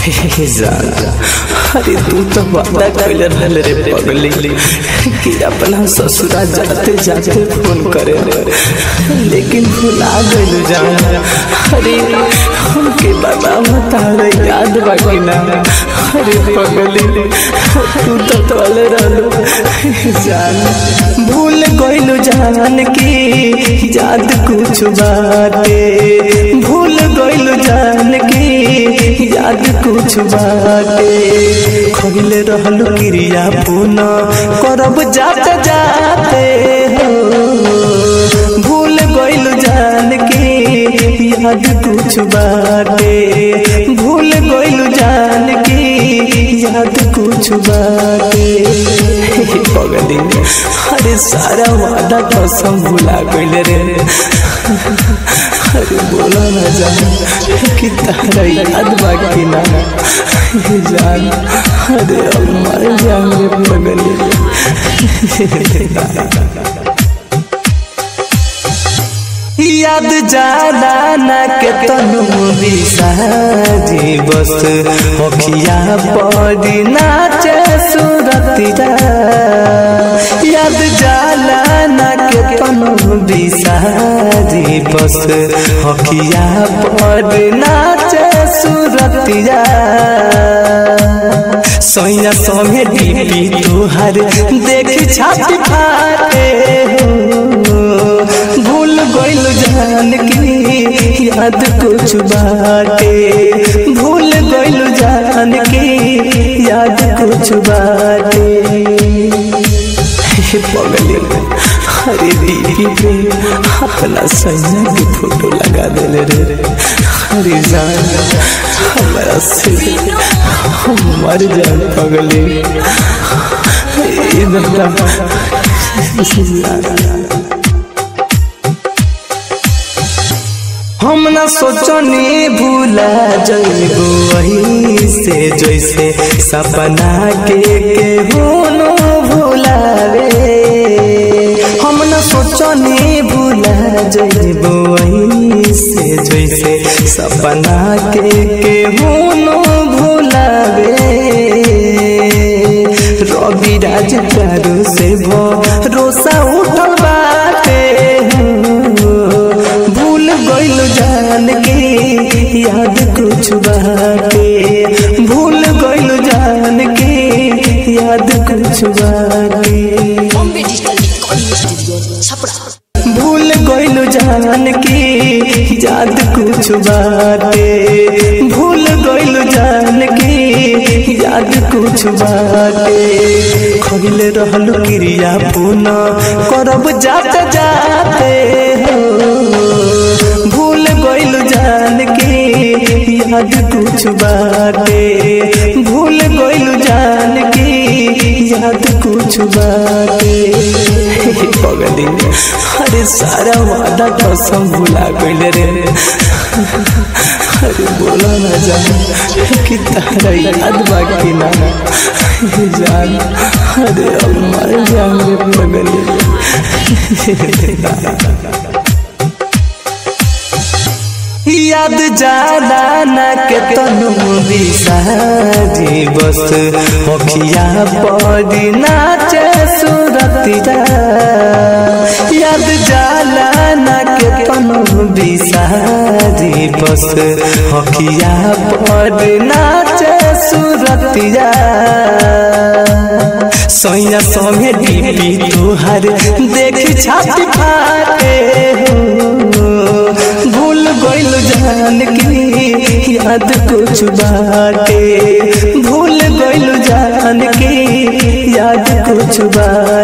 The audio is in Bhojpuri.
जान अरे तू तो वादा कैले रहल रे पगली कि अपना ससुरा जाते जाते फोन करे रे लेकिन भुला गइल जान अरे हमके बाबा बता रे याद बाकी ना अरे पगली तू तो तोले रहलो जान भूल गइल जान की याद कुछ बाटे भूल गइल जान की याद कुछ बाटे खइले रहल क्रिया पुना करब जाते जाते हो भूल गइल जान की याद कुछ बाटे भूल गइल जान की याद कुछ बाटे पगली अरे सारा वादा कसम भुला गइल रे अरे बोला ना जान कि तारा याद बाकी ना जान अरे अब मर जान रे पगली याद जाला ना के तनु बिसाजी बस अखिया पड़ी नाचे सुरतिया याद जाला ना के तनु बिसाजी बस अखिया पड़ी नाचे सुरतिया सैया संगे डीपी तुहार देखी छाती फाटे भूल गइल जान की याद कुछ बाटे भूल गइल जान की याद कुछ बाटे पगली अरे दीदी पे अपना सैया की फोटो लगा देले रे अरे जान हमारा से हम मर जान पगली हम न सोचनी भूला जइबो वही से जैसे सपना के के होनो भूलावे हम न सोचनी भूला जइबो वही से जैसे सपना के के होनो भूलावे रवि राज प्यारो से भरोसा उठल बाटे भूल गइल जान के याद कुछ बाटे भूल गइल जान के याद कुछ बाटे Bombay digital recording studio Chhapra भूल गइल जान की याद कुछ बाटे भूल गइल जान की याद कुछ बाटे खइले रहल क्रिया पुना करब जाते जाते हो भूल गइल जान की याद कुछ बाटे भूल गइल जान की याद कुछ बाटे पगली अरे सारा वादा कसम भुला गइल रे अरे बोला ना जान कि तारा याद बाकी ना जान अरे अब मर जान रे पगली याद जाला ना के तनु बिसाजी बस अखिया पड़ी नाचे सुरतिया याद जाला ना के तनु बिसाजी बस अखिया पड़ी नाचे सुरतिया सैया संगे डीपी तुहार देखी छाती फाटे भूल गइल जान की याद कुछ बाटे भूल गइल जान की याद कुछ बाटे